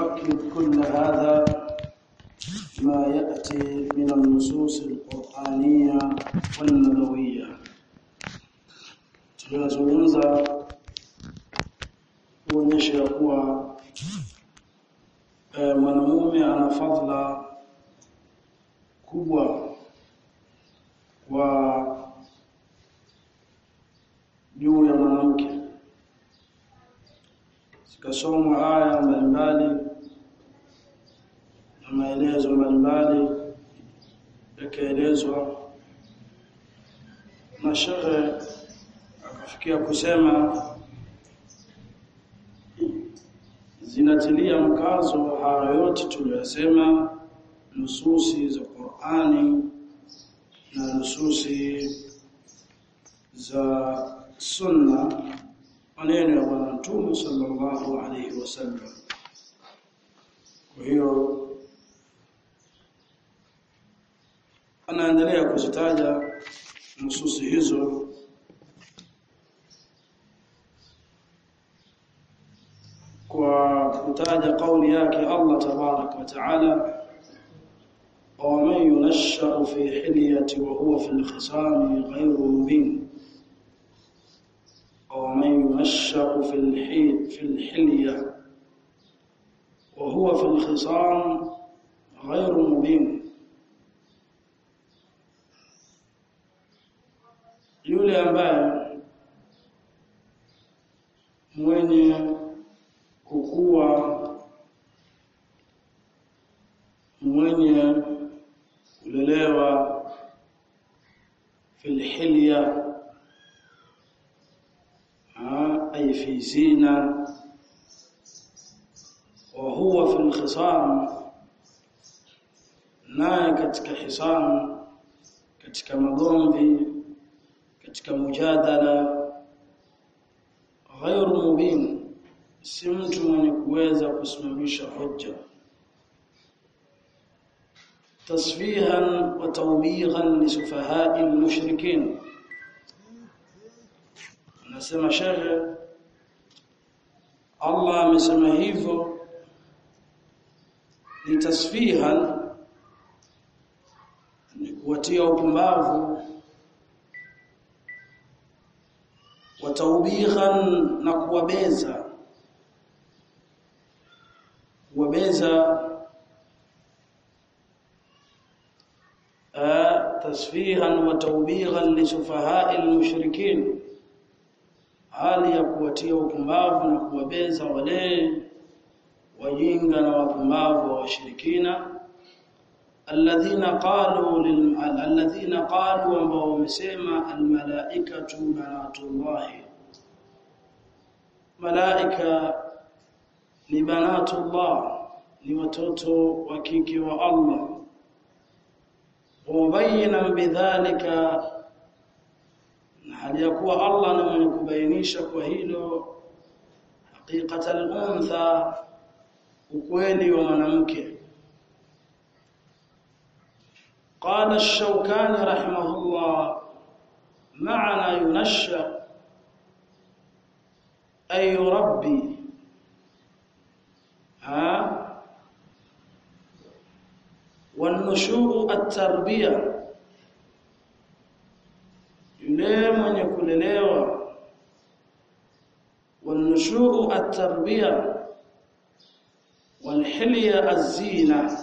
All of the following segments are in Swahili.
نؤكد كل هذا ما يأتي من النصوص القرآنية والنبوية tunazungumza kuonyesha ya kuwa e, mwanamume ana fadhila kubwa kwa juu ya mwanamke zikasomwa aya mbalimbali na maelezo mbalimbali yakaelezwa na shekhe akafikia kusema zinatilia mkazo haya yote tuliyosema nususi za Qur'ani na nususi za sunna maneno ya bwana mtume sallallahu alaihi wasallam kwa hiyo anaendelea kuzitaja nususi hizo kwa kutaja kauli yake Allah tabarak wa taala ومن ينشأ في حلية وهو في الخصام غير مبين ومن ينشأ في الحي في الحلية وهو في الخصام غير مبين yule ambaye mwenye kukua mwenye kulelewa fil hilya ay fi zina wa huwa fil khisam naye katika hisam katika magomvi katika mujadala ghairu mubin si mtu mwenye kuweza kusimamisha hoja tasfihan wa tawbighan li sufaha'i al-mushrikin anasema shehe Allah amesema hivyo ni tasfihan ni kuwatia upumbavu wa tawbighan na kuwabeza kuwabeza tasfihan wa tawbighan li sufaha'i al-mushrikin hali ya kuwatia upumbavu na kuwabeza wale wajinga na wapumbavu wa washirikina alladhina qalu lil alladhina qalu ambao wamesema almalaikatu banatullah malaika ni banatullah ni watoto wa kike wa Allah mubayyinan bidhalika hali ya kuwa Allah ni mwenye kubainisha kwa hilo haqiqata al-untha ukweli wa mwanamke قال الشوكاني رحمه الله معنى ينشأ أي يربي ها والنشوء التربيه yule mwenye kulelewa wanushuu at-tarbiya walhilya az-zina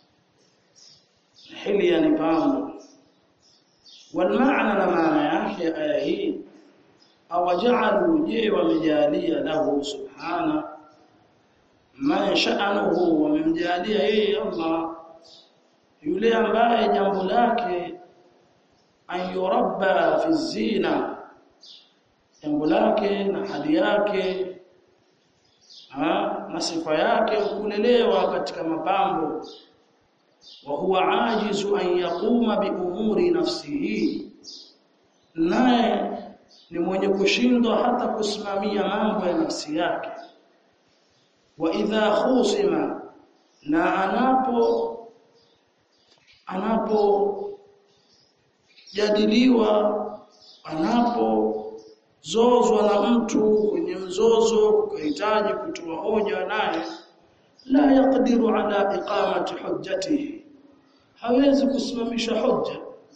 hilya ni pambo walmaana na maana yake aya hii awaja'alu je wamejalia lahu subhana man sha'anuhu wamemjalia yeye Allah yule ambaye jambo lake an yurabba fi zina jambo lake na hali yake ha, na sifa yake kulelewa katika mapambo wa huwa ajizu an yaquma bi umuri nafsihi naye ni mwenye kushindwa hata kusimamia mambo ya nafsi yake wa idha khusima na anapo anapo jadiliwa anapozozwa na mtu kwenye mzozo kuhitaji kutoa hoja naye la yaqdiru ala iqamati hujjatihi hawezi kusimamisha hujja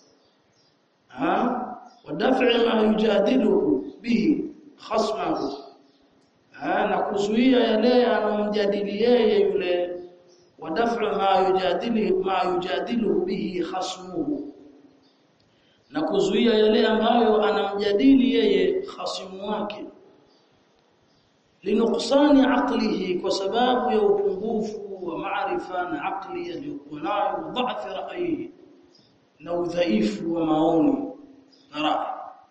ha wadaf'i ma yujadilu bihi khasmahu ha na kuzuia yale anomjadili yeye yule wadaf'u ma yujadili ma yujadilu bihi khasmuhu na kuzuia yale ambayo anamjadili yeye khasimu wake linuqsani aqlihi kwa sababu ya upungufu wa maarifa na aqli aliyokuwa nayo dhaifu ra'yi na udhaifu wa maoni na rai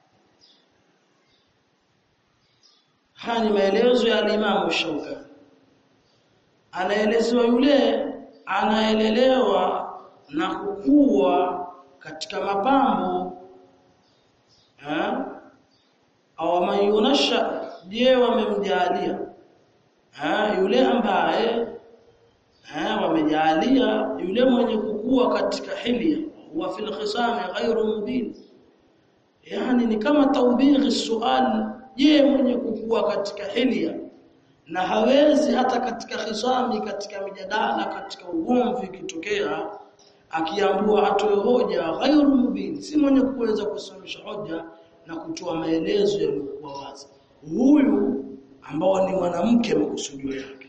haya ni maelezo ya Imam Shaukani anaelezewa yule anaelelewa na kukua katika mapambo eh au mayunasha je wamemjalia eh yule ambaye eh wamejalia yule mwenye kukua katika hilia wa fil khisam ghairu mubin yani ni kama taubighi sual je mwenye kukua katika hilia na hawezi hata katika khisami katika mijadala katika ugomvi kitokea akiambua atoe hoja ghairu mubin si mwenye kuweza kusimamisha hoja na kutoa maelezo yaliyokuwa wazi huyu ambao ni mwanamke makusudio yake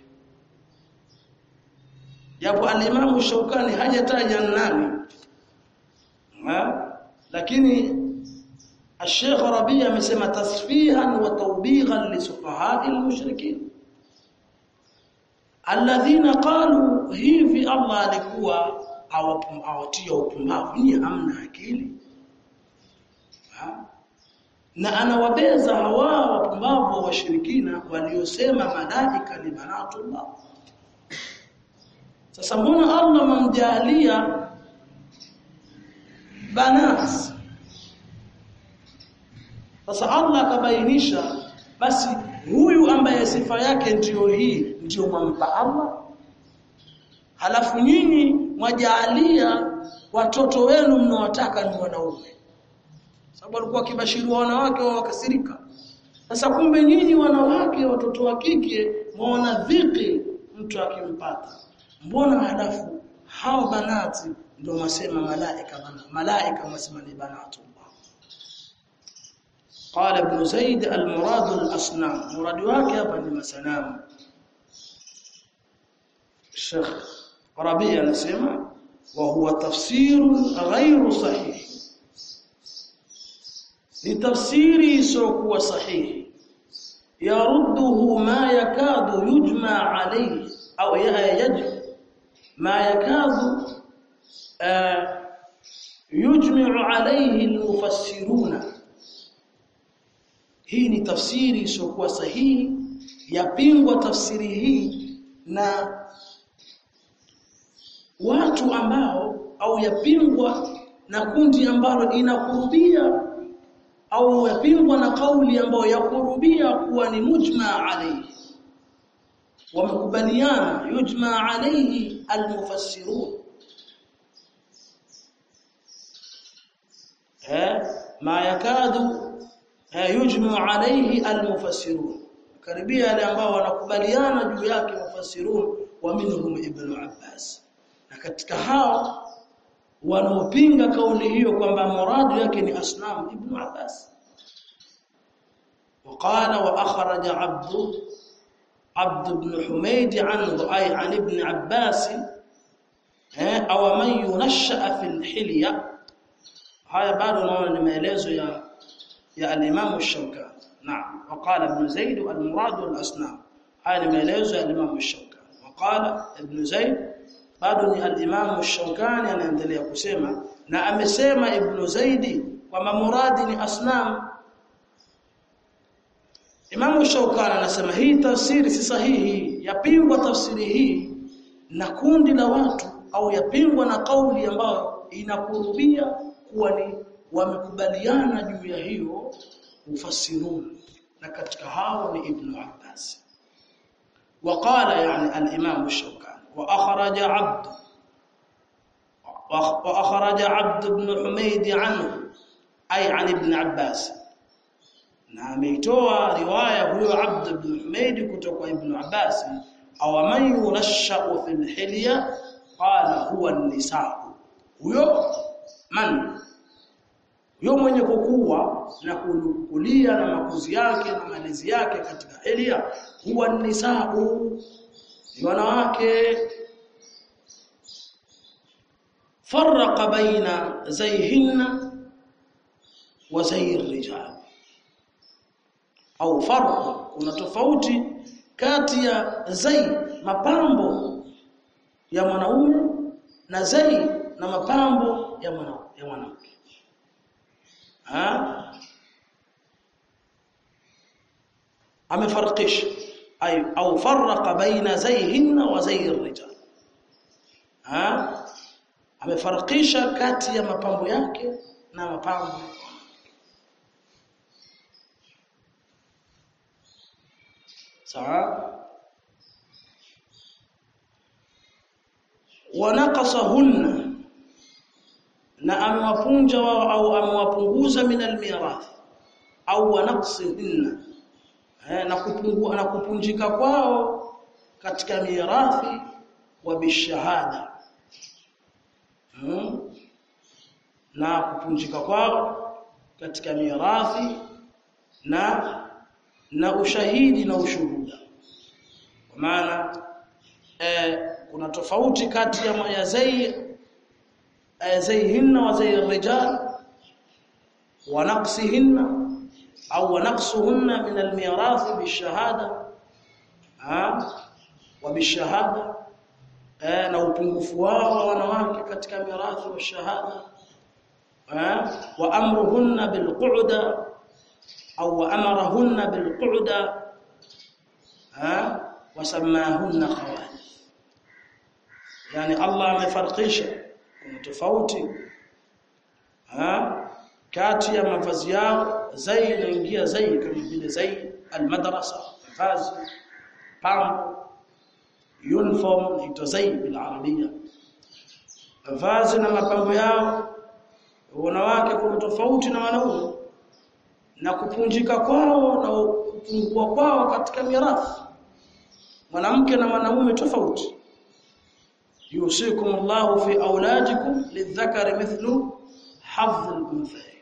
japo alimamu Shaukani hajataja nani ha? lakini الشيخ ربيع amesema tasfihan wa tawbighan li sufaha'i al-mushrikin alladhina qalu hivi Allah alikuwa awatia upumbavu ni hamna akili ha? na anawabeza hawa wapumbavu washirikina waliosema malaika ni banatullah sasa mbona Allah mamjalia banas sasa Allah akabainisha basi huyu ambaye sifa yake ndiyo hii ndiyo mwampa Allah halafu nyinyi mwajaalia watoto wenu mnawataka ni wanaume sababu alikuwa akibashiriwa wanawake wa wakasirika sasa kumbe nyinyi wanawake watoto wa kike mwaona dhiki mtu akimpata mbona halafu hao banati ndio wasema malaika bana malaika wasema ni banatu قال ابن زيد المراد الاصنام مراد wake hapa ni masanamu Sheikh Rabi anasema wa huwa tafsir ghairu sahih ni tafsiri isiyokuwa sahihi yarudduhu ma yakadu yujma alayhi au yaj ma yakadu yujma'u alayhi almufassiruna hii ni tafsiri isiyokuwa sahihi yapingwa tafsiri hii na watu ambao au yapingwa na kundi ambalo inakurubia au yapingwa na kauli ambayo yakurubia kuwa ni mujma alayhi wamekubaliana yujma alayhi almufassirun eh ma yakadu yujmu alayhi almufassirun karibia wale ambao wanakubaliana juu yake mufassirun wa minhum ibn Abbas na katika hao wanaopinga kauli hiyo kwamba muradu yake ni asnam ibn Abbas وقال واخرج عبد عبد بن حميد عنه اي عن ابن عباس او من ينشأ في الحليه haya bado naona ni maelezo ya ya al-Imam Shawkani نعم وقال ابن زيد المراد الأصنام هذا maelezo ya Imam Shawkani وقال ابن زيد bado ni al-Imam Shawkani anaendelea kusema na amesema Ibn Zaidi kwamba muradi ni asnam Imam Shawkani anasema hii tafsiri si sahihi yapingwa tafsiri hii na kundi la watu au yapingwa na kauli ambayo inakurubia kuwa ni wamekubaliana juu ya hiyo mufassirun na katika hao ni Ibn Abbas وقال يعني الإمام الشوكاني وأخرج عبد وأخرج عبد بن حميد عنه أي عن ابن عباس na ameitoa riwaya huyo Abd ibn Humayd kutoka Ibn Abbas aw man yunashau fil hilya qala huwa an-nisaa huyo man huyo mwenye kukua na kukulia na makuzi yake na malezi yake katika hilya huwa an-nisaa ni wanawake farraqa baina zayhinna wa zay rijal au farq kuna tofauti kati ya zai mapambo ya mwanaume na zai na mapambo ya mwana ya mwanamke ha amefarqisha ay au farqa baina zayhinna wa zay rijal ha amefarqisha kati ya mapambo yake na mapambo sawa wanaqasahunna na amewapunja wao au amewapunguza min almirath au wanaqsihinna na kupungua na kupunjika kwao katika mirathi wa bishahada hmm? na kupunjika kwao katika mirathi na na ushahidi na ushuhuda kwa maana eh, kuna tofauti kati ya ya zai eh, zaihinna wa zai rijal wa naqsihinna au wa naqsuhunna min almirath bishahada ha wa bishahada eh, na upungufu wao wa wanawake katika mirathi wa shahada ha wa amruhunna bilqu'da au amarahunna bilqu'da ha wasamahunna khawalif yani Allah amefarqisha kuna tofauti ha kati ya mavazi yao zai inaingia zai kama vile zai almadrasa mavazi pambo uniform ito zai bil arabia mavazi na mapambo yao wanawake kuna tofauti na wanaume na kupunjika kwao na kupungua kwao katika mirathi mwanamke na mwanaume tofauti yusikum Allahu fi auladikum lidhakari mithlu hadh al-unthayayn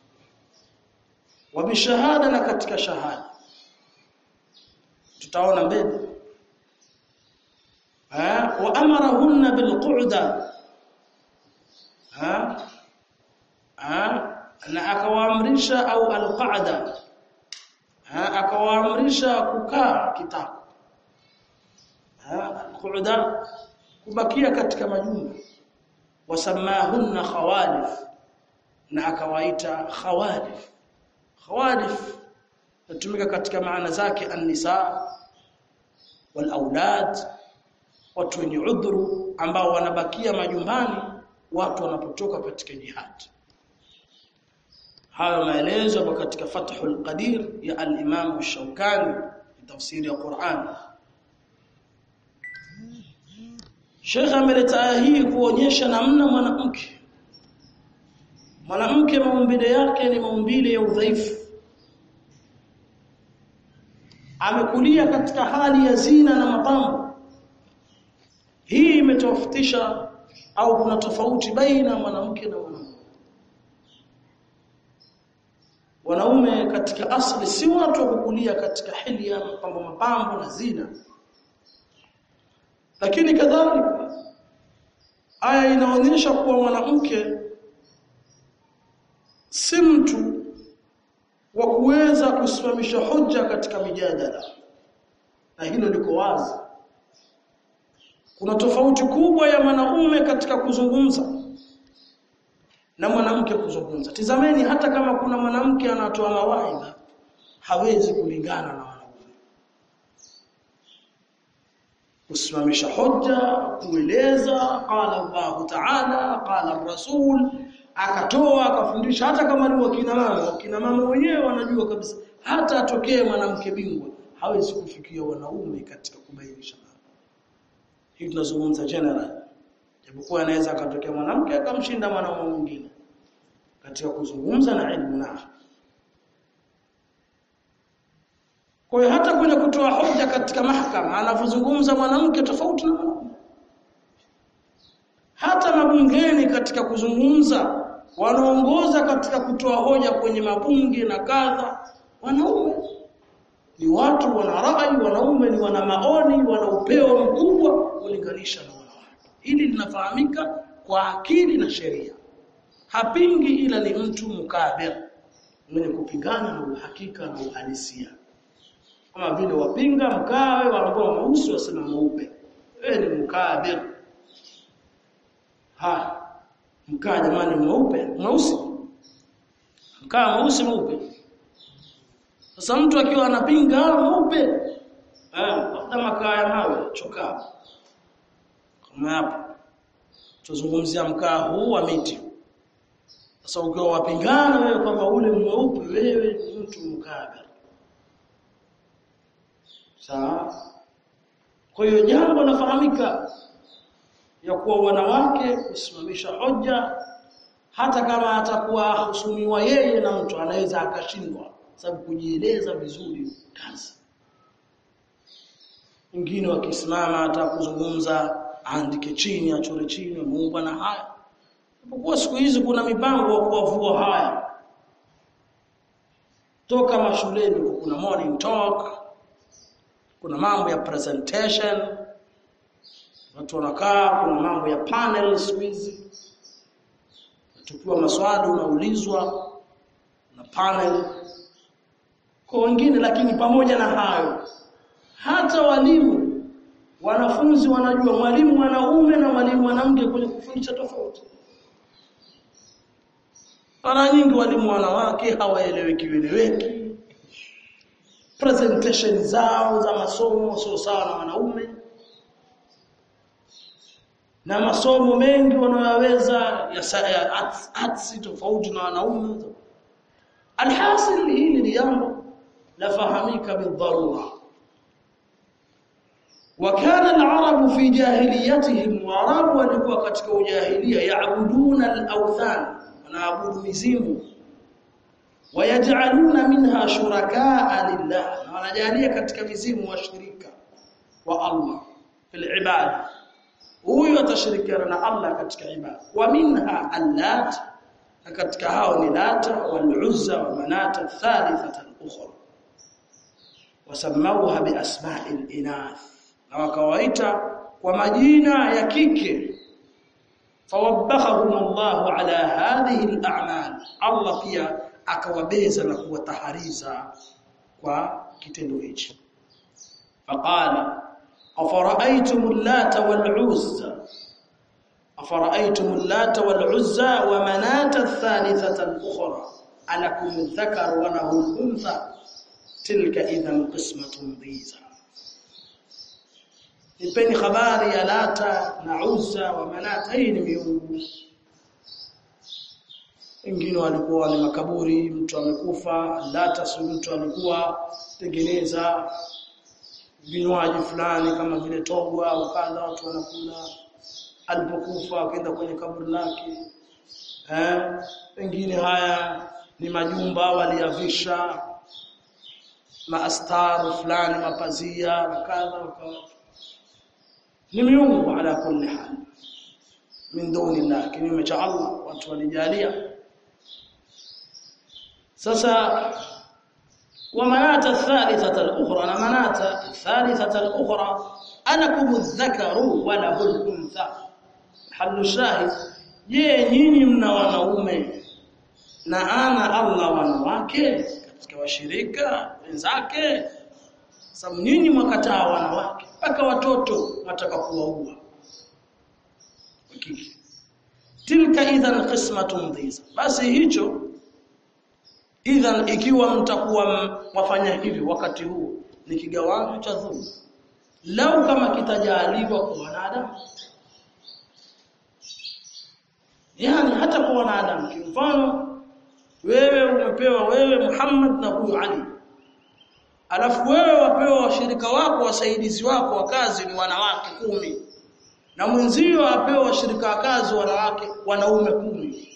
wa bishahada na katika shahada tutaona mbele ha wa amarahunna bilqu'da ha ha na akawaamrisha au alqa'da ha akawaamrisha kukaa kitako alqa'da kubakia katika majumba wasamahunna khawalif na akawaita khawalif khawalif natumika katika maana zake an-nisa wal aulad watu wenye udhuru ambao wanabakia majumbani watu wanapotoka katika jihad hayo maelezo yako katika Fathul Qadir ya al-Imam Shawkani tafsiri ya Qur'an Sheikh ameleta aya hii kuonyesha namna mwanamke mwanamke maumbile yake ni maumbile ya udhaifu amekulia katika hali ya zina na mapambo hii imetofautisha au kuna tofauti baina mwanamke na mwanaume wanaume katika asli si watu wa kukulia katika hilia mapambo mapambo na zina lakini kadhalika aya inaonyesha kuwa mwanamke si mtu wa kuweza kusimamisha hoja katika mijadala na hilo liko wazi kuna tofauti kubwa ya mwanaume katika kuzungumza na mwanamke kuzungumza tizameni hata kama kuna mwanamke anatoa mawaidha hawezi kulingana na wanaume kusimamisha hoja kueleza qala Allah ta'ala qala rasul akatoa akafundisha hata kama ni wakina mama wakina mama wenyewe wanajua kabisa hata atokee mwanamke bingwa hawezi kufikia wanaume katika kubainisha hii tunazungumza general japokuwa anaweza akatokea mwanamke akamshinda mwanaume mwingine katika kuzungumza na elimu na Kwa hiyo hata kwenye kutoa hoja katika mahakama anavyozungumza mwanamke tofauti na mwanaume. Hata mabungeni katika kuzungumza wanaongoza katika kutoa hoja kwenye mabunge na kadha wanaume ni watu wana rai wanaume ni wana maoni wana upeo mkubwa kulinganisha na wanawake hili linafahamika kwa akili na sheria hapingi ila ni mtu mukabir mwenye kupingana na uhakika na uhalisia kama vile wapinga mkawe waambao mweusi wasema mweupe wewe ni mukabir ha mkaa jamani mweupe mweusi mkaa mweusi mweupe sasa mtu akiwa anapinga mweupe eh labda makaa ya mawe chokaa kama hapo tuzungumzia mkaa huu wa miti sasa ukiwa wapingana wewe kwamba ule mweupe wewe ni mtu mkabir sawa kwa hiyo jambo lafahamika ya kuwa wanawake kusimamisha hoja hata kama atakuwa husumiwa yeye na mtu anaweza akashindwa sababu kujieleza vizuri kazi wengine wakisimama hata kuzungumza aandike chini achore chini muumba na haya kwa siku hizi kuna mipango ya kuwavua haya toka mashuleni kuna morning talk kuna mambo ya presentation watu wanakaa kuna mambo ya panel siku hizi tukiwa maswali unaulizwa na panel kwa wengine lakini pamoja na hayo hata walimu wanafunzi wanajua mwalimu mwanaume na mwalimu mwanamke kwenye kufundisha tofauti mara nyingi walimu wanawake hawaeleweki eleweki presentation zao za masomo sio sawa na wanaume na masomo mengi wanayoweza ya, ya arts, arts tofauti na wanaume alhasil hili ni jambo lafahamika bidharura وكان العرب في جاهليتهم وعرب walikuwa katika ujahilia yaabuduna al-awthan wanaabudu mizimu wayaj'aluna minha shurakaa lillah na wanajalia katika mizimu washirika wa Allah fil ibada huyu atashirikiana na Allah katika ibada wa minha allat na katika hao ni lata wal uzza wa manata thalithata al-ukhra wasamauha bi asma'il inath na wakawaita kwa majina ya kike fawabbahum Allah ala hadhihi al-a'mal Allah pia akawabeza na kuwatahariza kwa kitendo hichi faqala afara'aytum al-lata wal-uzza afara'aytum al-lata wal-uzza wa manata ath-thalithata al-ukhra alakum adh-dhakar wa lahu al-untha tilka idhan qismatun dhiza nipeni habari ya lata na uzza wa manata hii ni miungu wengine walikuwa ni makaburi mtu amekufa lata si mtu alikuwa tengeneza vinywaji fulani kama vile togwa au kadha watu wanakula alipokufa akaenda kwenye kaburi lake eh wengine haya ni majumba waliyavisha maastar fulani mapazia na kadha wakawa ni miungu ala kulli hal min duni Allah kinyume cha Allah watu walijalia sasa ومنات الثالثة الأخرى أنا منات الثالثة الأخرى ألكم الذكر وله الأنثى حل الشاهد je nyinyi mna wanaume na ana Allah wanawake katika washirika wenzake sababu nyinyi mwakataa wanawake mpaka watoto wataka kuwaua tilka idhan qismatun dhiza basi hicho idhan ikiwa mtakuwa wafanya hivi wakati huu ni kigawanyo cha dhulma lau kama kitajaliwa kwa wanadamu yani hata kwa wanadamu kimfano wewe umepewa wewe Muhammad na huyu Ali alafu wewe wapewa washirika wako wasaidizi wako wa kazi ni wanawake kumi na mwenzio apewa washirika wa kazi wanawake wanaume kumi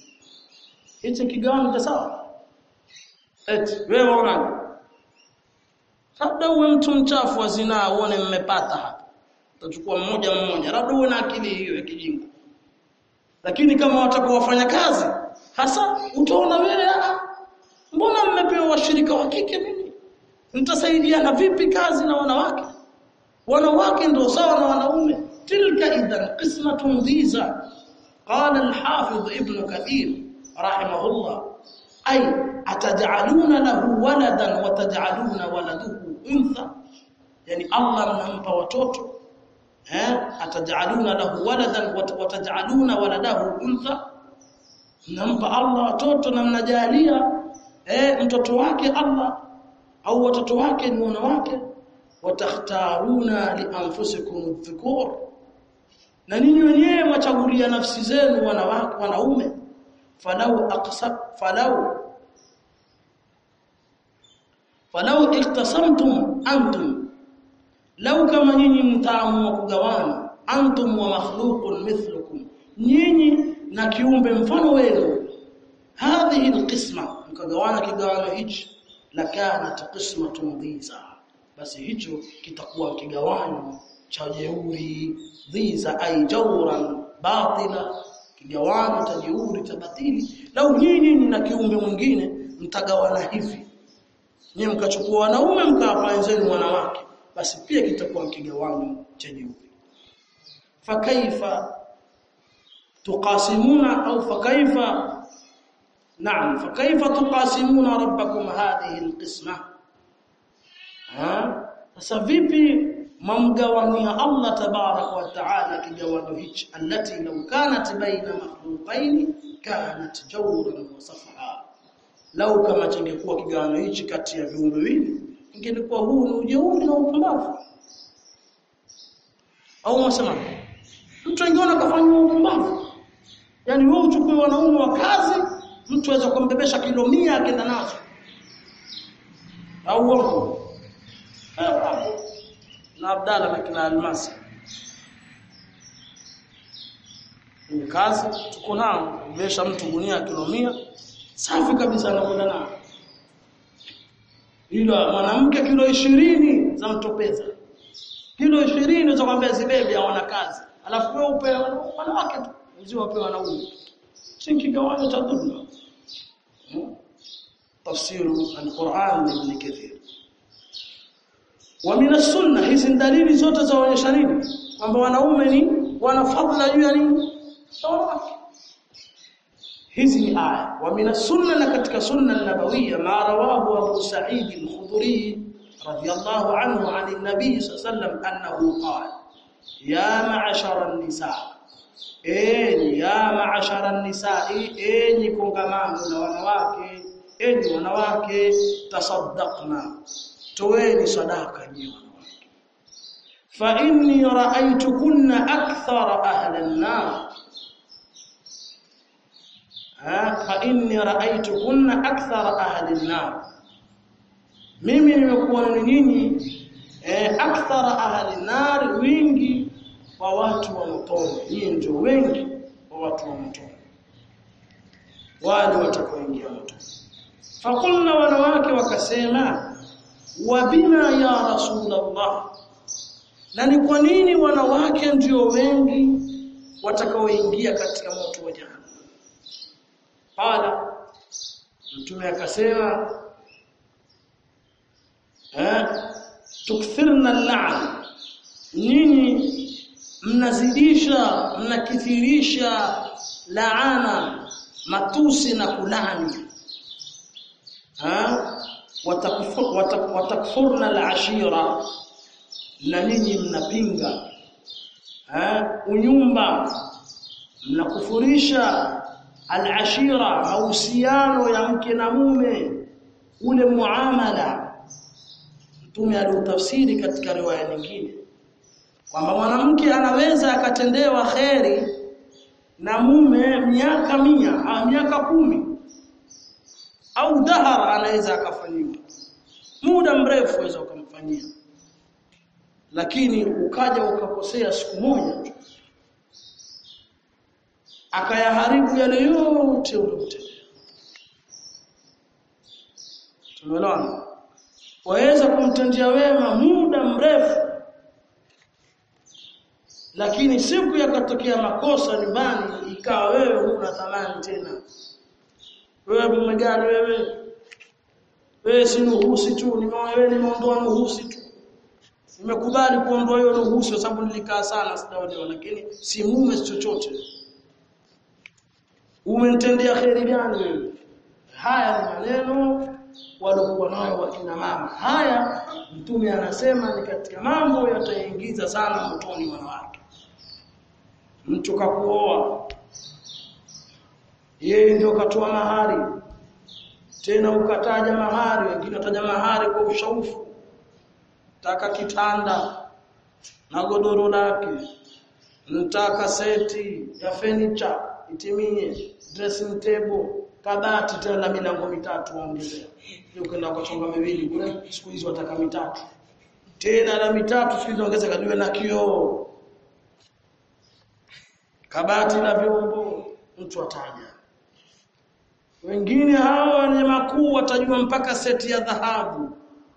hicho kigawanyo cha sawa eti wewe unaona labda uwe mtu mchafu wa zinaa uone mmepata hapa utachukua mmoja mmoja labda uwe na akili hiyo ya kijinga lakini kama watakuwa wafanya kazi hasa utaona wewe mbona mmepewa washirika wa kike mimi mtasaidiana vipi kazi na wanawake wanawake ndio sawa na wanaume tilka idhan qismatun dhiza qala al-hafidh ibn kathir rahimahullah ay ataj'aluna lahu waladan wa taj'aluna waladuhu untha yani Allah mnampa watoto eh ataj'aluna lahu waladan wa taj'aluna waladahu untha mnampa Allah watoto na mnajalia eh mtoto wake Allah au watoto wake ni wanawake watakhtaruna li anfusikum dhukur na ninyi wenyewe mwachagulia nafsi zenu wanawake wanaume falau aqsab falau falau iktasamtum antum lau kama nyinyi mtaamua kugawana antum wa makhluqun mithlukum nyinyi na kiumbe mfano wenu hadhihi alqisma mkagawana kigawana hichi lakanat qismatun dhiza basi hicho kitakuwa kigawanyo cha jeuri dhiza ay jawran batila kigawanyo cha jeuri cha batili lau nyinyi na kiumbe mwingine mtagawana hivi nyinyi mkachukua wanaume mkawapa wenzenu wanawake basi pia kitakuwa kigawanyo cha jeuri fakaifa tuqasimuna au fakaifa نعم فكيف تقاسمون ربكم هذه القسمه ها sasa vipi mamgawania Allah tabarak wa taala kigawanyo hichi allati law kanat baina makhluqain kanat jawran wa safha law kama chingekuwa kigawanyo hichi kati ya viumbe viwili ingelikuwa huu ni ujeuri na upumbavu au unasema mtu angeona kafanywa upumbavu yani wewe uchukue wanaume wa kazi mtu aweza kumbebesha kilo 100 akaenda nazo au uongo na Abdalla na kina Almasi ni kazi tuko nao kubesha mtu gunia kilo 100 safi kabisa anakwenda nao ila mwanamke kilo 20 za mtopeza kilo 20 unaweza kwambia zibebi hawana kazi alafu wewe upe wanawake tu uzio wape wanaume si kigawanyo cha dhulma تفسير القرآن لابن كثير ومن السنة hizi dalili zote zaonyesha nini kwamba wanaume ni wana fadhila juu ya nini hizi ni aya wa min sunna na katika sunna nabawiyya ma rawahu Abu Sa'id al-Khudri radiyallahu anhu an an-nabi sallallahu annahu qala ya ma'ashara an-nisa enyi ya ma'ashara an-nisa enyi kongamano la wanawake enyi wanawake tasaddaqna toeni sadaka nyinyi wanawake fa inni ra'aytukunna akthara ahli an-nar fa inni ra'aytukunna akthara ahli an-nar mimi nimekuona nyinyi eh, akthara ahli an-nar wingi wa watu wa motoni nyinyi ndio wengi wa watu wa motoni wale watakaoingia motoni fakulna wanawake wakasema wa bima ya rasulullah na ni kwa nini wanawake ndio wengi watakaoingia katika moto wa jahannam qala mtume akasema eh tukthirna al-la'n nyinyi mnazidisha mnakithirisha laana matusi na kulani ha watakfurna al-ashira na nyinyi mnapinga ha unyumba mnakufurisha al-ashira mahusiano ya mke na mume ule muamala mtume aliutafsiri katika riwaya nyingine kwamba mwanamke anaweza akatendewa kheri na mume miaka mia au miaka kumi au dahar anaweza akafanyiwa muda mrefu aweza ukamfanyia lakini ukaja ukakosea siku moja akayaharibu yale yote uliyotenda tumeelewana waweza kumtendia wema muda mrefu lakini siku yakatokea makosa nyumbani ikawa wewe huna thamani tena wewe mume gani wewe wewe si nuhusi tu nimewewe nimeondoa nuhusi tu nimekubali kuondoa hiyo nuhusi kwa sababu nilikaa sana sijaolewa lakini si mume si chochote umenitendea kheri gani wewe haya ni maneno waliokuwa nayo wakina mama haya mtume anasema ni katika mambo yataingiza sana motoni wanawake mtu kakuoa yeye ndio katoa mahari tena ukataja mahari wengine wataja mahari kwa ushaufu taka kitanda na godoro lake nataka seti ya furniture itimie dressing table kabati tena la milango mitatu waongezea ukaenda ukachonga miwili kule siku hizo wataka mitatu tena la mitatu siku hizo ongeza kadiwe na kioo kabati la vyombo mtu ataja wengine hao wenye makuu watajua mpaka seti ya dhahabu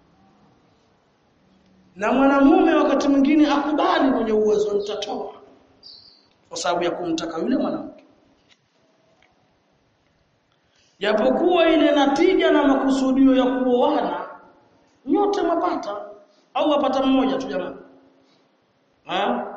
na mwanamume wakati mwingine akubali mwenye uwezo nitatoa kwa sababu ya kumtaka yule mwanamke japokuwa ile natija na makusudio ya kuoana nyote mapata au wapata mmoja tu jamani ha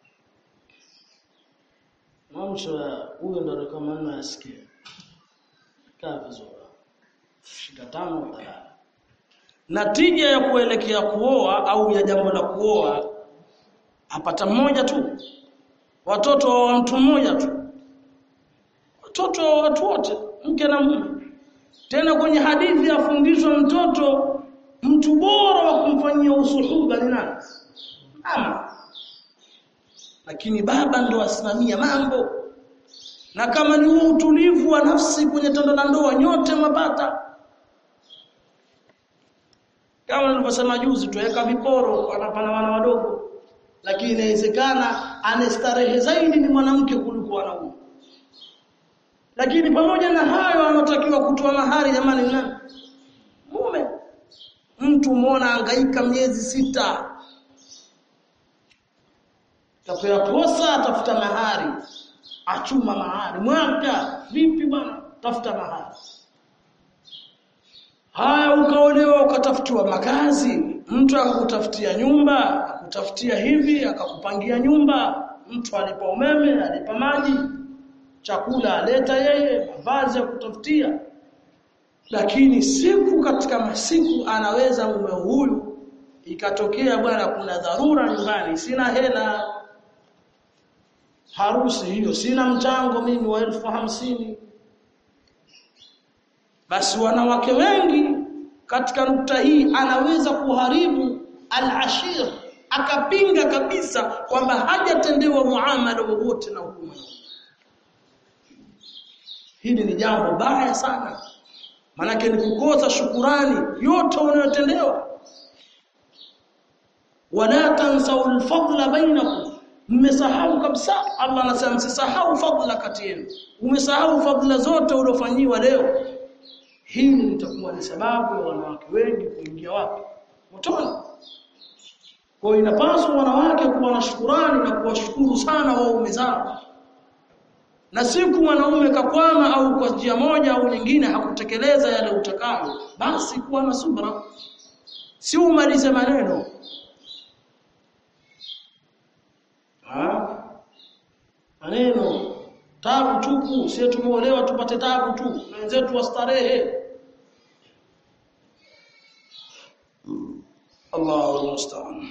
mamsho huyo ndo kama nina yasikia kaa vizuri shika tano utalala natija ya kuelekea kuoa au ya jambo la kuoa apata mmoja tu watoto wa mtu mmoja tu watoto wa watu wote mke na mume tena kwenye hadithi afundishwa mtoto mtu bora wa kumfanyia usuhuba ni nani ama lakini baba ndo asimamia mambo na kama ni huo utulivu wa nafsi kwenye tendo la ndoa nyote mapata kama nilivyosema juzi tuweka viporo anapana wana wadogo lakini inawezekana anestarehe zaidi ni mwanamke kuliko wanaume lakini pamoja na hayo anatakiwa kutoa mahari jamani nani mume mtu muona hangaika miezi sita tapewa posa atafuta mahari achuma mahari mwaka vipi bwana tafuta mahari haya ukaolewa ukatafutiwa makazi mtu akakutafutia nyumba akutafutia hivi akakupangia nyumba mtu alipa umeme alipa maji chakula aleta yeye mavazi ya kutafutia lakini siku katika masiku anaweza mume huyu ikatokea bwana kuna dharura nyumbani sina hela harusi hiyo sina mchango mimi wa elfu hamsini basi wanawake wengi katika nukta hii anaweza kuharibu al-ashir akapinga kabisa kwamba hajatendewa muamala wowote na hukumu hili ni jambo baya sana manake ni kukosa shukurani yote unayotendewa wala tansau al-fadla bainakum mmesahau kabisa Allah anasema msisahau fadla kati yenu umesahau fadla zote uliofanyiwa leo hili litakuwa ni sababu ya wanawake wengi kuingia wapi motoni kwa inapaswa wanawake kuwa na shukurani na kuwashukuru sana waume zao na siku mwanaume kakwama au kwa njia moja au nyingine hakutekeleza yale utakayo basi kuwa na subra si umalize maneno ha? maneno tabu tupu sio tumeolewa tupate tabu tu wenzetu wastarehe Allahu musta'an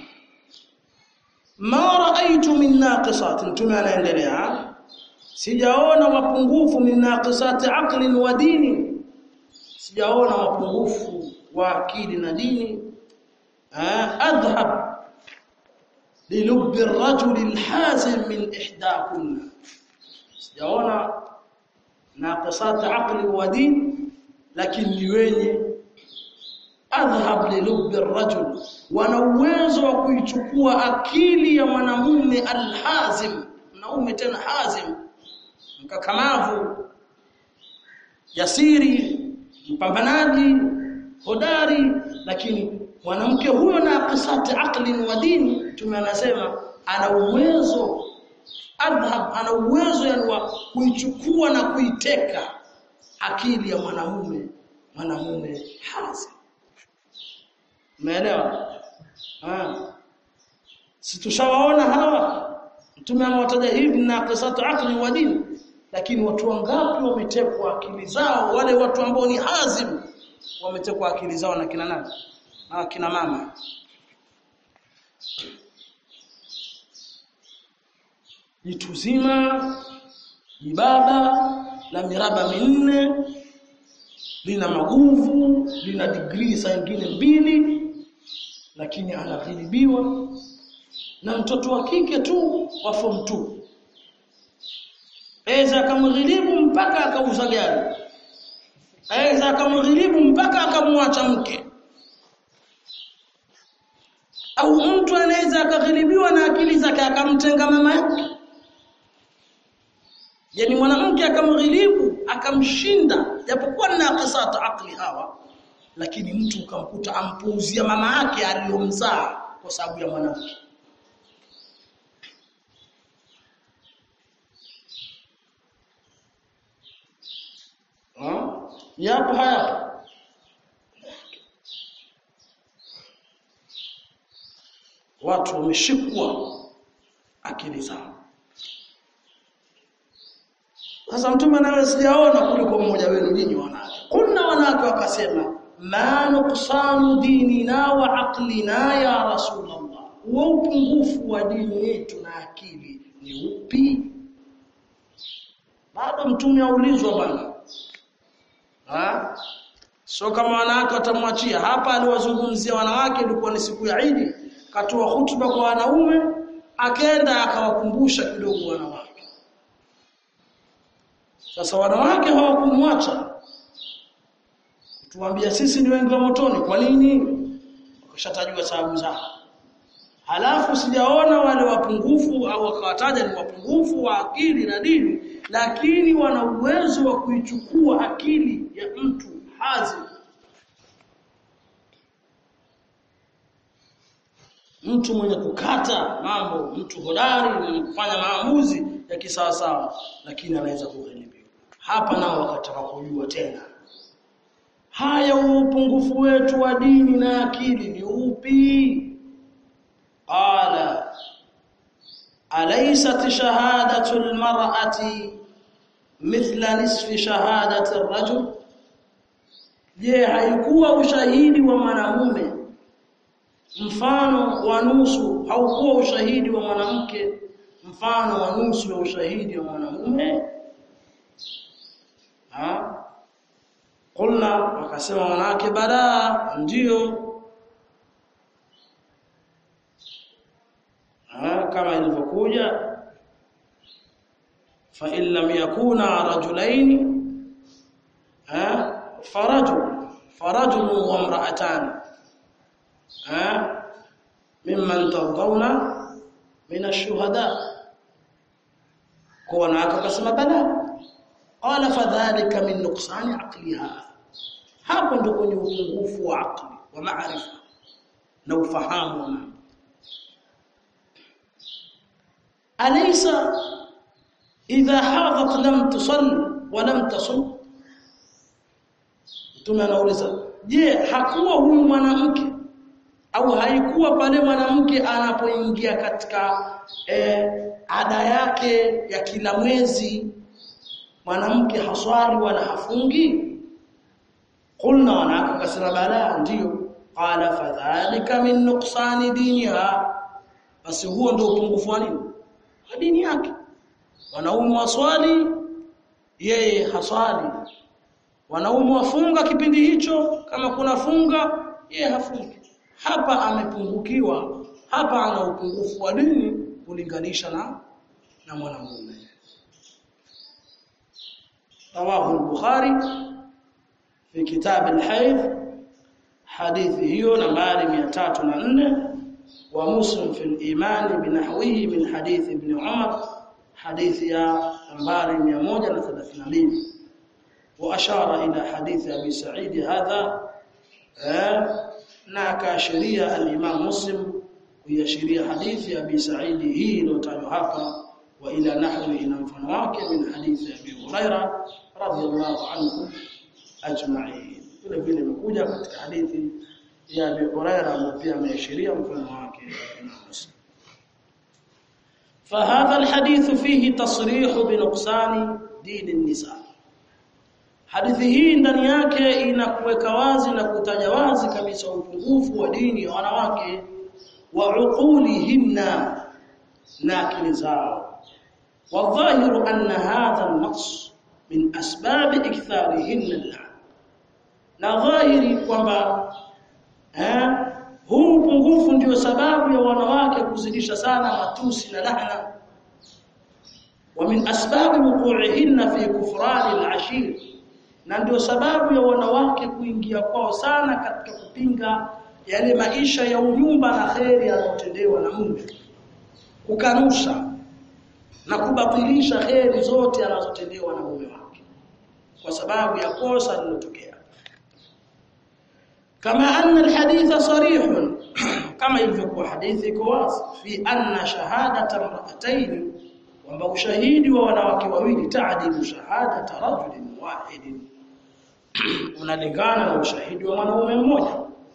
ma ra'aytu min naqisat mtume anaendelea sijaona mapungufu min naqisati aqlin wa dini sijaona mapungufu wa akili na dini adhhab للب الرجل الحازم من إحداكن sijaona naqisat aqli wa din lakini ni wenye adhhab lilub arrajul wana uwezo wa kuichukua akili ya mwanamume alhazim mwanaume tena hazim mkakamavu jasiri mpambanaji hodari lakini mwanamke huyo na qisati aqli wa dini mtume anasema ana uwezo adhhab ana uwezo yani wa kuichukua na kuiteka akili ya mwanamume mwanamume hazi umeelewa ah si tushawaona hawa mtume amewataja hivi na qisatu aqli wa dini lakini watu wangapi wametekwa akili zao wale watu ambao ni hazim wametekwa akili zao na kina nani na kina mama jitu zima jibaba la miraba minne lina maguvu lina degree saa nyingine mbili lakini anaghilibiwa na mtoto wa kike tu wa form 2 aweza akamghilibu mpaka akauza gari aweza akamghilibu mpaka akamwacha mke au mtu anaweza akaghilibiwa na akili zake akamtenga mama yake yani mwanamke akamghilibu akamshinda japokuwa na qisata akli hawa lakini mtu ukamkuta ampuuzia mama yake aliyomzaa kwa sababu ya mwanamke yapo hayapo watu wameshikwa akili zao sasa mtume nawe sijaona kuliko mmoja wenu nyinyi wanawake kuna wanawake wakasema ma nuqsanu dinina wa aqlina ya rasulullah wa upungufu wa dini yetu na akili ni upi bado mtume aulizwa bwana ha sio kama wanawake watamwachia hapa aliwazungumzia wanawake ilikuwa ni siku ya Idi katoa hutuba kwa wanaume akaenda akawakumbusha kidogo wanawake sasa wanawake hawakumwacha tuambia sisi ni wengi wa motoni kwa nini wakashatajua sababu zao halafu sijaona wale wapungufu au wakawataja ni wapungufu wa akili na dini lakini wana uwezo wa kuichukua akili ya mtu hazi mtu mwenye kukata mambo mtu hodari mwenye kufanya maamuzi ya kisawasawa lakini anaweza kughilibiwa hapa nao wakataka kujua tena haya upungufu wetu wa dini na akili ni upi qala alaysat shahadatu almar'ati mithla nisfi shahadati arrajul je haikuwa ushahidi wa mwanamume mfano wa nusu haukuwa ushahidi wa mwanamke mfano wa nusu wa ushahidi wa mwanamume ha kulna wakasema wanawake badaa ndio ha kama ilivyokuja fa in lam yakuna rajulaini ha farajul farajul wa imra'atan ha mimman tardawna min ash-shuhada kwa wanawake wakasema bala qala fadhalika min nuqsani aqliha hapo ndio kwenye upungufu wa akli wa maarifa na ufahamu wa mambo alaysa idha hadat lam tusalli wa lam tasum tunauliza je hakuwa huyu mwanamke au haikuwa pale mwanamke anapoingia katika eh, ada yake ya kila mwezi mwanamke haswali wala hafungi kulna wanawake kasema bala ndio qala fadhalika min nuqsani diniha basi huo ndio upungufu wa nini wa dini yake wanaume waswali yeye haswali wanaume wafunga kipindi hicho kama kuna funga yeye hafungi hapa amepungukiwa hapa ana upungufu wa dini kulinganisha na na mwanamume رواه البخاري في كتاب الحيض حديث hiyo nambari 304 ومسلم في الإيمان بنحوه من حديث ابن عمر حديث يا نمبر 132 وأشار إلى حديث أبي سعيد هذا na akaashiria al-Imam Muslim kuiashiria hadithi ya Abi Sa'id hii iliyotajwa hapa wa ila nahwi ina mfano wake min hadithi ya Abi Huraira radhiyallahu anhu ajma'in vile vile imekuja katika hadithi ya Abi Huraira ambayo pia ameashiria mfano wake Imam Muslim فهذا الحديث فيه تصريح بنقصان دين النساء Hadithi hii ndani yake inakuweka wazi na kutaja wazi kabisa upungufu wa dini ya wanawake wa uqulihinna na akili zao. Wadhahiru anna hadha an-naqs min asbab iktharihinna al Na dhahiri kwamba eh huu upungufu ndio sababu ya wanawake kuzidisha sana matusi na lahna. Wa min asbab wuqu'ihinna fi kufrani al-ashir na ndio sababu ya wanawake kuingia kwao sana katika kupinga yale maisha ya unyumba na kheri yanayotendewa na mume kukanusha na kubatilisha kheri zote anazotendewa na mume wake kwa sababu ya kosa lilotokea kama anna alhaditha sarih kama ilivyokuwa hadithi iko wazi fi anna shahadata mar'atayn kwamba ushahidi wa wanawake wawili taadilu shahadata rajulin wahidin unalingana na ushahidi wa mwanaume mmoja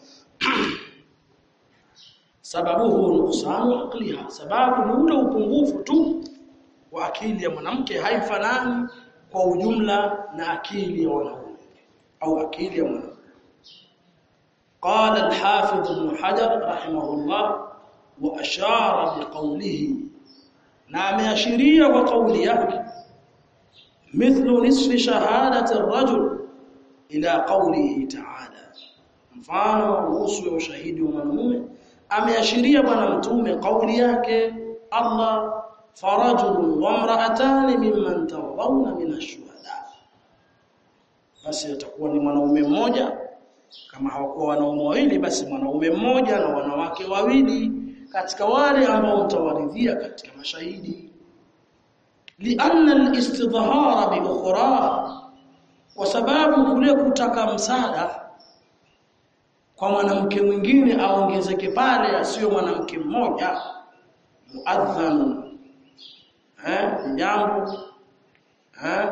sababuhu nuqsanu aqliha sababu ni ule upungufu tu wa akili ya mwanamke haifanani kwa ujumla na akili ya wanaume au akili ya mwanaume قال الحافظ ابن حجر رحمه الله واشار بقوله na ameashiria kwa kauli yake mithlu nisfi shahadati ar-rajul ila qawlihi ta'ala mfano kuhusu ushahidi wa mwanamume ameashiria bwana mtume kauli yake Allah farajul wa imra'atan mimman tawawna min ash-shuhada basi atakuwa ni mwanaume mmoja kama hawakuwa wanaume wawili basi mwanaume mmoja na wanawake wawili katika wale ambao mtawaridhia katika mashahidi lianna al-istidhara bi ukhra kwa sababu kule kutaka msaada kwa mwanamke mwingine aongezeke pale asiyo mwanamke mmoja muadhan eh jambo eh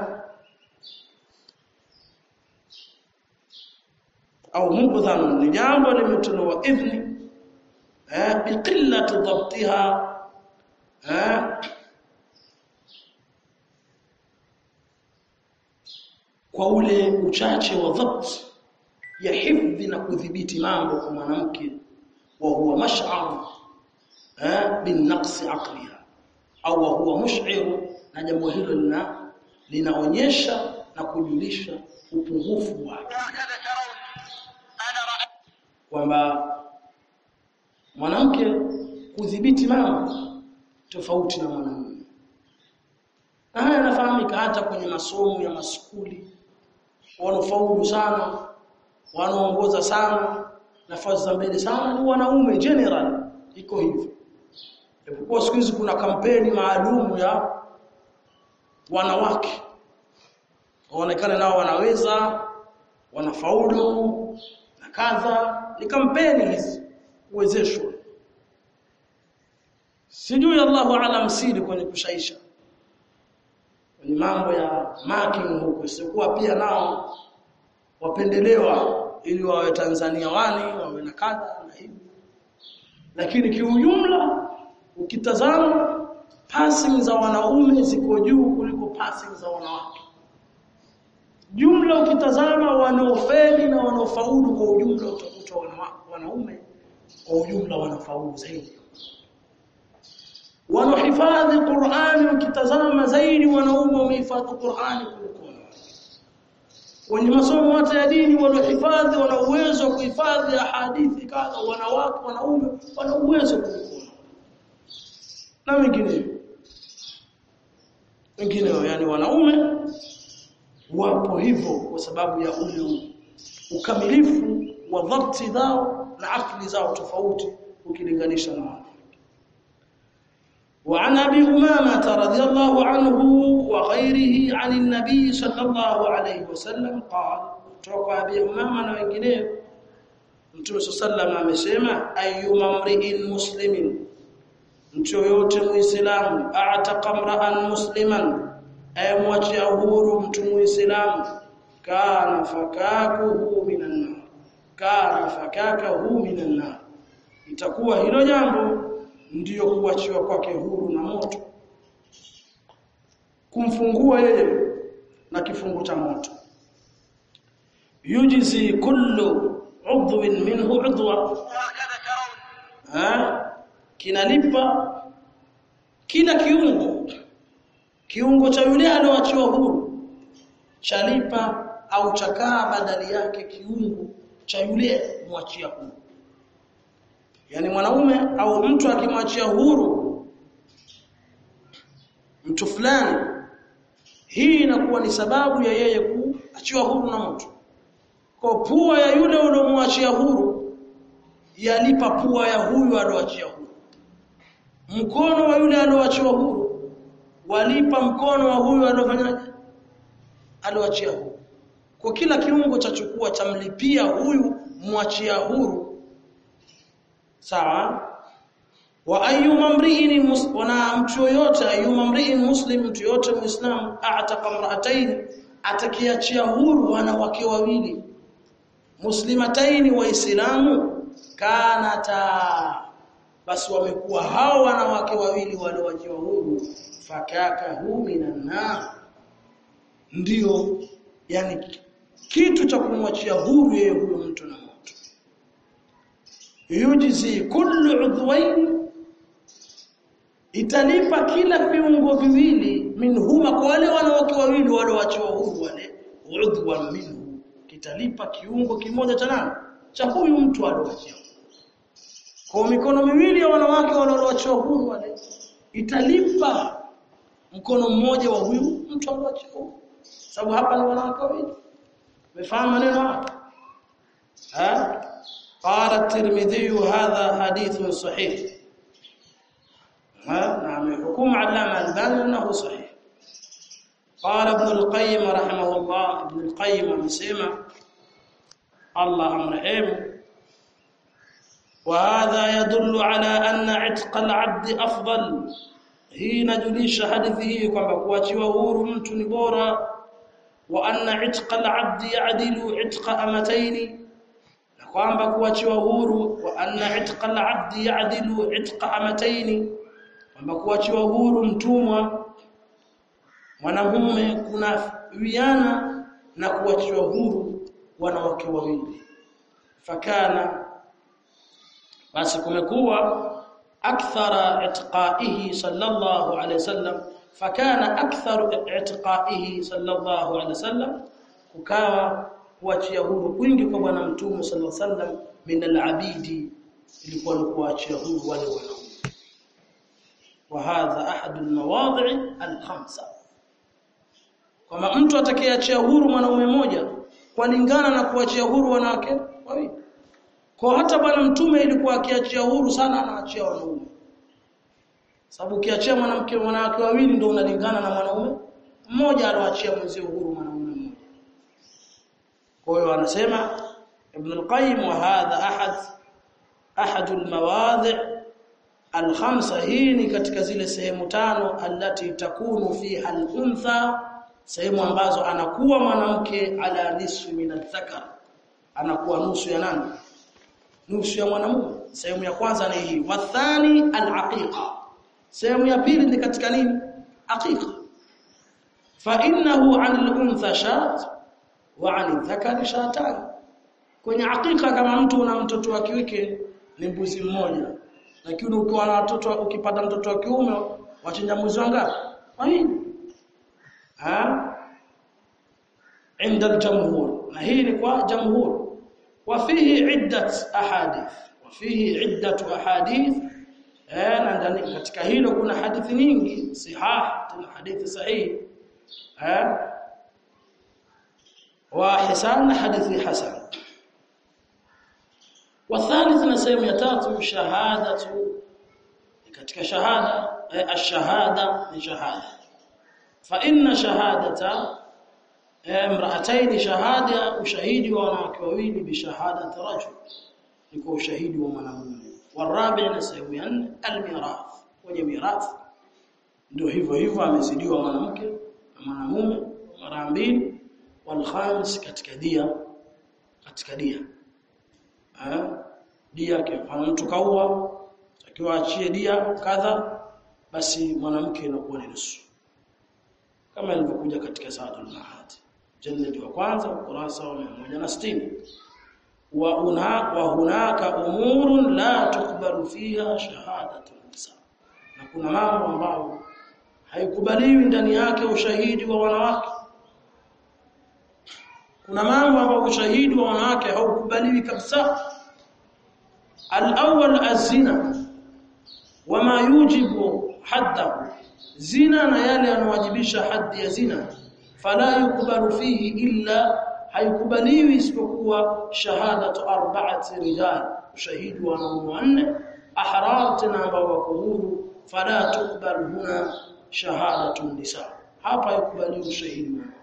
au mubdhan ni jambo limetolewa idhni eh biqillati dhabtiha eh kwa ule uchache wa dhabt ya hifdhi na kudhibiti mambo kwa mwanamke wa huwa mash'ar eh bin naqsi aqliha au wa huwa mush'ir na jambo hilo lina linaonyesha na kujulisha upungufu wake kwamba mwanamke kudhibiti mambo tofauti na mwanamume na haya yanafahamika hata kwenye masomo ya maskuli wanaofaulu sana wanaongoza sana nafasi za mbele sana ni wanaume general iko hivyo japokuwa siku hizi kuna kampeni maalum ya wanawake waonekane nao wanaweza wanafaulu na kadha ni kampeni hizi uwezeshwa sijui Allahu alam siri kwenye kushaisha ni mambo ya marking huko sikuwa pia nao wapendelewa ili wawe Tanzania wani wawe na kadha na hivi lakini kiujumla ukitazama passing za wanaume ziko juu kuliko passing za wanawake jumla ukitazama wanaofeli na wanaofaulu kwa ujumla utakuta wanaume kwa ujumla wanafaulu zaidi wanaohifadhi Qur'ani ukitazama zaidi wanaume wamehifadhi Qur'ani kuliko wenye masomo hata ya dini wanaohifadhi wana uwezo wa kuhifadhi hadithi kadha wanawake wanaume wana uwezo kuliko na wengine wengine yani wanaume wapo hivyo kwa sababu ya ule ukamilifu wa dhabti zao na akili zao tofauti ukilinganisha na wao وعن ابي امامه رضي الله عنه وغيره عن النبي صلى الله عليه وسلم قال توقع ابي امامه na wengineo Mtume sallallahu amesema ayyuma mri'in muslimin mtu yoyote muislamu a'taqa mra'an musliman ayamwachia huru mtu muislamu kana fakakuhu minan nar kana fakakahu minan nar itakuwa hilo jambo ndiyo kuachiwa kwake huru na moto kumfungua yeye na kifungu cha moto yujizi kullu udhwin minhu udwa ha kinalipa kila kiungo kiungo cha yule alioachiwa huru chalipa au chakaa badali yake kiungo cha yule mwachia huru yani mwanaume au mtu akimwachia huru mtu fulani hii inakuwa ni sababu ya yeye kuachiwa huru na mtu kwa pua ya yule uliomwachia huru yalipa pua ya huyu alioachia huru mkono wa yule alioachiwa huru walipa mkono wa huyu aliofanyaje alioachia huru kwa kila kiungo cha chukua chamlipia huyu mwachia huru sawa wa ayyuma mri'in wana mtu yoyote ayyuma mri'in muslim mtu yote muislamu a'taqa imra'atayn atakiachia huru wanawake wawili muslimataini waislamu kanata basi wamekuwa hao wanawake wawili waliowachiwa huru fakaka hu minan nar ndio yani kitu cha kumwachia huru yeye huyo mtu na moto yujizi kullu udhwain italipa kila viungo viwili minhuma kwa wale wanawake wawili walioachiwa huru wale udhwa minhu kitalipa kiungo kimoja cha nani cha huyu mtu alioachiwa kwa mikono miwili ya wanawake walioachiwa huru wale italipa mkono mmoja wa huyu mtu alioachiwa huru sababu hapa ni wanawake wawili umefahamu maneno hapa ha قال الترمذي هذا حديث صحيح نعم حكم علامه الباني انه صحيح قال ابن القيم رحمه الله ابن القيم amesema الله amrehemu وهذا يدل على ان عتق العبد افضل hii inajulisha hadithi hii kwamba kuachiwa huru mtu ni bora wa anna itqa al-abd ya'dilu itqa amataini na kwamba kuachiwa huru wa anna itqa al-abd ya'dilu itqa amataini kwamba kuachiwa huru mtumwa mwanamume kuna wiana na kuachiwa huru wanawake wawili fakana basi kumekuwa akthara itqaihi sallallahu alayhi wasallam fakana aktharu itqaihi sallallahu alayhi wasallam kukawa kuachia huru kwingi kwa bwana mtume sallallahu alayhi wasallam min alabidi ilikuwa ni kuachia huru wale wanaume wa hadha ahad almawadi' alkhamsa kama mtu atakayeachia huru mwanaume mmoja kulingana na kuachia huru wanawake wawili kwa hata bwana mtume ilikuwa akiachia huru sana anaachia wanaume sababu ukiachia mwanamke wanawake wawili ndio unalingana na mwanaume mmoja aloachia mwenzio huru mwanaume mmoja kwa hiyo anasema ibn al-qayyim wa hadha ahad ahad al-mawadhi' al-khamsa hii ni katika zile sehemu tano allati takunu fiha al-untha sehemu ambazo anakuwa mwanamke ala nisfi min al-dhakar anakuwa nusu ya nani nusu ya mwanamume sehemu ya kwanza ni hii wathani al-aqiqa sehemu ya pili ni katika nini aqiqa fa innahu 'an al-untha shat wa 'an al-dhakari shatan kwenye aqiqa kama mtu una mtoto wa kike ni mbuzi mmoja lakini ukiwa na watoto ukipata mtoto wa kiume wachinja mbuzi wangapi wawili ha عند الجمهور na hii ni kwa jamhur وفيه عدة أحاديث وفيه عدة أحاديث na ndani katika hilo kuna hadithi nyingi sihah tena hadithi sahihi eh wa hisan hadithi hasan والثالث na sehemu ya tatu shahadatu katika shahada ash-shahada ni shahada fa inna shahadata امرأتين شهادة وشهيد wanawake wawili bishahadati rajul ni kwa ushahidi wa mwanamume warabi na sehemu ya nne almirath kwenye mirath ndio hivyo hivyo amezidiwa mwanamke na mwanamume mara mbili walkhamis katika dia katika dia eh dia kwa mtu kaua akiwa achie dia kadha basi mwanamke inakuwa ni nusu kama ilivyokuja katika Saadul Mahad jalladi wa kwanza ukurasa wa 160 wa una wa hunaka umurun la tukbalu fiha shahadatu nisa na kuna mambo ambayo haikubaliwi ndani yake ushahidi wa wanawake kuna mambo ambayo ushahidi wa wanawake haukubaliwi kabisa al-awwal az-zina wama yujibu haddahu zina na yale yanawajibisha haddi ya zina fala yukbalu fihi illa haikubaliwi isipokuwa shahadatu arba'ati rijal ushahidi wa wanaume wanne ahrar tena ambao wako huru fala tukbal huna shahadatu nisa hapa haikubaliwi ushahidi wa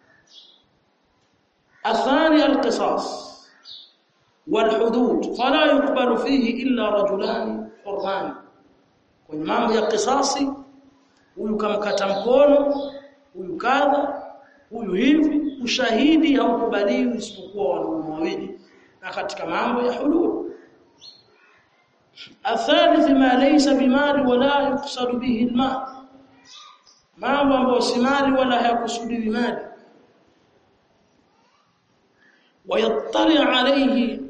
الثاني القصاص والحدود فلا يقبل فيه إلا رجلان حران kwenye mambo ya kisasi huyu kamkata mkono huyu kadha huyu hivi ushahidi haukubaliwi isipokuwa wanaume wawili na katika mambo ya hudud athalith ma laysa bimali wala yuqsadu bihi almal mambo ambayo si mali wala hayakusudiwi mali ويطلع عليه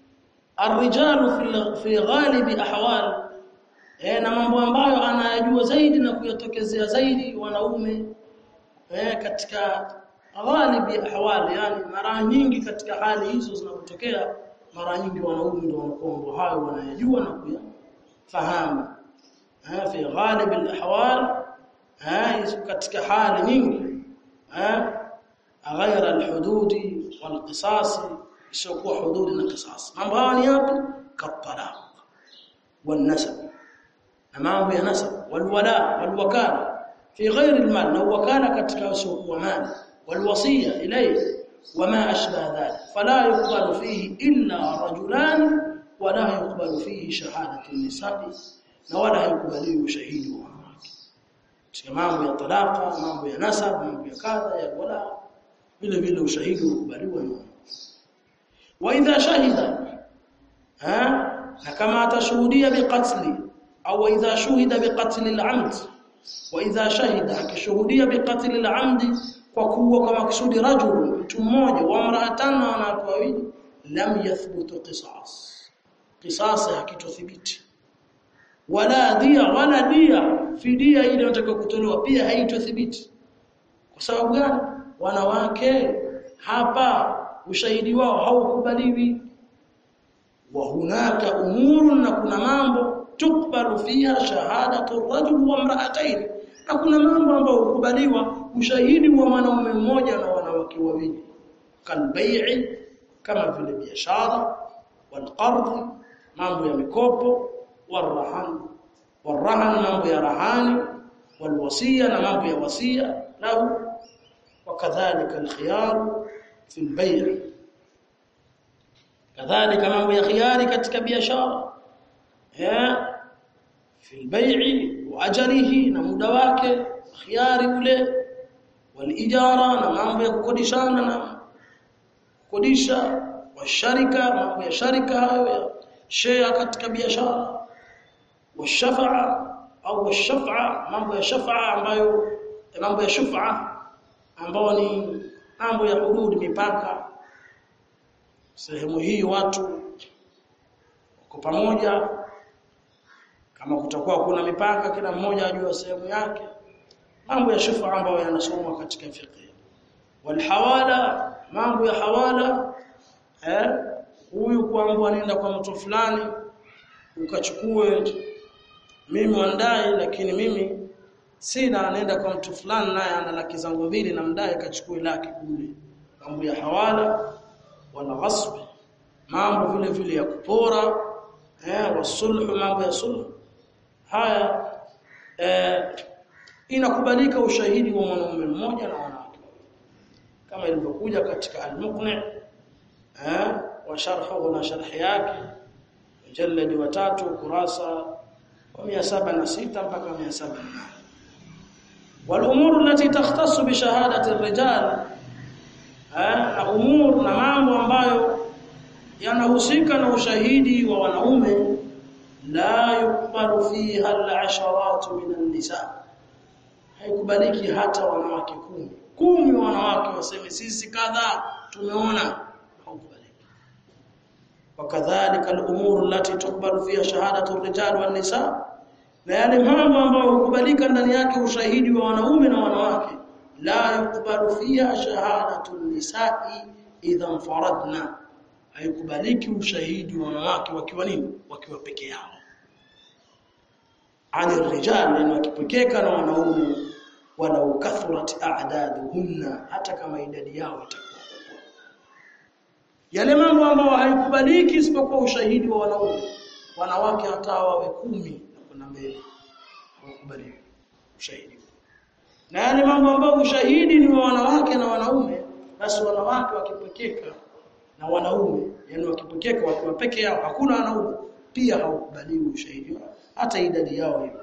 الرجال في في غالب احوال eh, na mambo ambayo anayajua zaidi na kuyatokezea zaidi wanaume eh, katika ghalibi ahwali yani mara nyingi katika hali hizo zinazotokea mara nyingi wanaume ndio wanakuwa hayo wanayajua na kuyafahamu eh, fi ghalib alahwal eh, katika hali nyingi eh, غير الحدود والقصاص isiyokuwa hududi na qisas mambo haya ni yapi katalaq والنسب na mambo ya nasab walwala walwakala fi ghairi almal na wakala katika usiokuwa mali walwasiya ilayhi wama ashbaha dhalik fala yuqbalu fihi illa rajulan wala yuqbalu fihi shahadatu nisabi na wala haikubaliwi ushahidi wa wanawake katika mambo ya talaka mambo ya nasab mambo ya kadha ya wala vile vile ushahidi ukubaliwa na wa idha shahida ha na kama atashuhudia biqatli au idha shuhida biqatli al-amd wa idha shahida akishuhudia biqatli al-amd kwa kuwa kwa maksudi rajul mtu mmoja wa mraatan na wanawake wawili lam yathbutu qisas qisas hakitothibiti wala dia wala dia fidia ile inataka kutolewa pia haitothibiti kwa sababu gani wanawake hapa ushahidi wao haukubaliwi wa hunaka umurun na kuna mambo tukbalu fiha shahadatu rajul wa imra'atayn na kuna mambo ambayo hukubaliwa ushahidi wa mwanaume mmoja na wanawake wawili kalbai'i kama vile biashara walqard mambo ya mikopo warahan warahan mambo ya rahani walwasiya na mambo ya wasia lahu وكذلك الخيار في البيع كذلك mambo ya khiyari katika biashara eh fi albay'i wa ajalihi na muda wake khiyari ule walijara na mambo ya kukodishana na kukodisha wa sharika mambo ya sharika hayo ya share katika biashara wa shafa'a au wa shafa'a mambo ya shafa'a ambayo mambo ya shufa'a ambao ni mambo ya hudud mipaka sehemu hii watu wako pamoja kama kutakuwa kuna mipaka kila mmoja ajue sehemu yake mambo ya shufa ambayo yanasomwa katika fiqh walhawala mambo ya hawala eh huyu kuambiwa nenda kwa mtu fulani ukachukue mimi wandai lakini mimi sina nenda kwa mtu fulani naye ana laki zangu mbili na mdai kachukue laki kule mambo ya hawala wala ghasb mambo vile vile ya kupora eh wasulhu mambo ya sulhu haya eh inakubalika ushahidi wa mwanamume mmoja na wanawake kama ilivyokuja katika al-muqni eh wa sharhuhu na sharhi yake mjaladi wa tatu kurasa wa 706 mpaka 708 والامور التي تختص بشهاده الرجال na umur na mambo ambayo yanahusika na ushahidi wa wanaume la yukbalu fiha al-asharat min an-nisa haikubaliki hata wanawake kumi kumi wanawake waseme sisi kadha tumeona haukubaliki wakadhalika al-umur allati tukbalu fiha shahadatu ar-rijal wan-nisa na yale mambo ambayo hukubalika ndani yake ushahidi wa wanaume na wanawake la yukbalu fiha shahadatu an-nisa'i idha faradna haikubaliki ushahidi wa wanawake wakiwa nini wakiwa peke yao ani rijal yani wakipekeka na wanaume walau kathurat a'daduhunna hata kama idadi yao itakuwa yale mambo ambayo haikubaliki isipokuwa ushahidi wa wanaume wanawake hata wawe kumi na kuna mbele hawakubaliki ushahidi na yale mambo ambayo ushahidi ni wa wanawake na wanaume basi wanawake wakipekeka na wanaume yani wakipokeka wakiwa peke yao hakuna wanaume pia haukubaliwi ushahidi hata idadi yao hiyo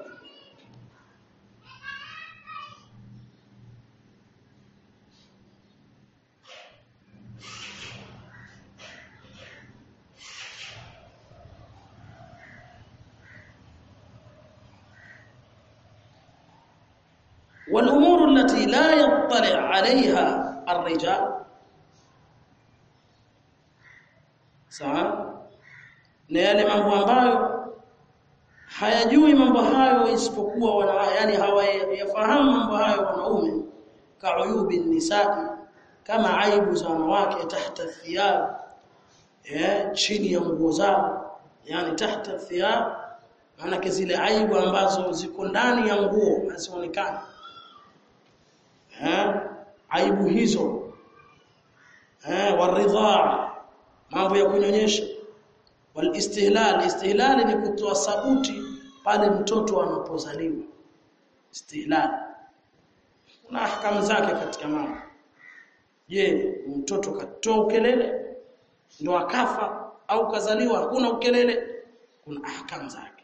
والامور التي لا يطلع عليها الرجال sawa na yale mambo ambayo hayajui mambo hayo isipokuwa wana yani hawayafahamu mambo hayo wanaume kauyubi nisai kama aibu za wanawake tahta thiyab eh chini ya nguo zao yani tahta thiyab maana zile aibu ambazo ziko ndani ya nguo hazionekani eh aibu hizo eh waridhaa mambo ya kunyonyesha wal istihlal istihlal ni kutoa sauti pale mtoto anapozaliwa istihlal kuna ahkamu zake katika mambo je mtoto katoa ukelele ndio akafa au kazaliwa hakuna ukelele kuna ahkamu zake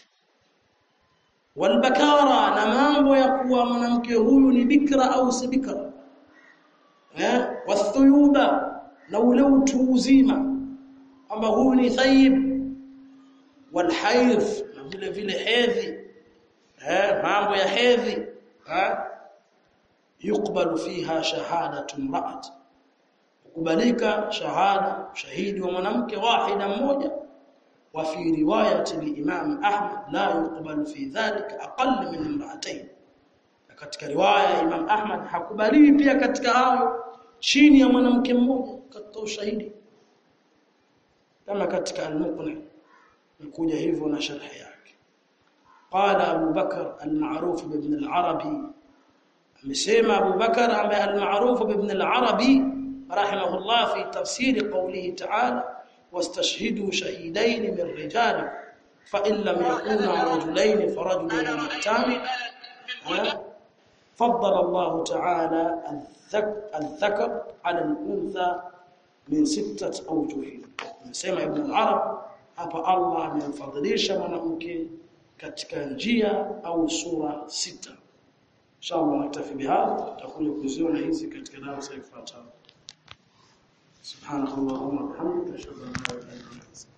walbakara na mambo ya kuwa mwanamke huyu ni bikra au si bikra eh wathuyuba na ule utu uzima kwamba huyu ni thayyib walhaidh na vile vile hedhi eh mambo ya hedhi eh yukbalu fiha shahadatu imra'at kubalika shahada shahidi wa mwanamke wahida mmoja wa fi riwayati al-imam ahmad la yuqbalu fi dhalika aqall min imra'atayn katika riwaya ya imam ahmad hakubaliwi pia katika hayo chini ya mwanamke mmoja katika ushahidi kama katika al-muqni nikuja hivyo na sharhi yake qala Abu Bakar al-ma'ruf ibn al-Arabi amesema Abu Bakar ambaye al-ma'ruf ibn al-Arabi rahimahullah fi tafsir qawlihi ta'ala wastashhidu shahidayn min rijalikum fa in lam yakuna rajulayn farajulun wamra'atan فضل الله تعالى الذكر على الانثى من ستة اوجه nasema ibn al-arab hapa Allah amemfadhilisha mwanamke katika njia au sura sita inshallah naktafi bihadha tutakuja kuziona hizi katika darasa ifuatayo subhanakallahumma wa bihamdika ashhadu an la ilaha illa anta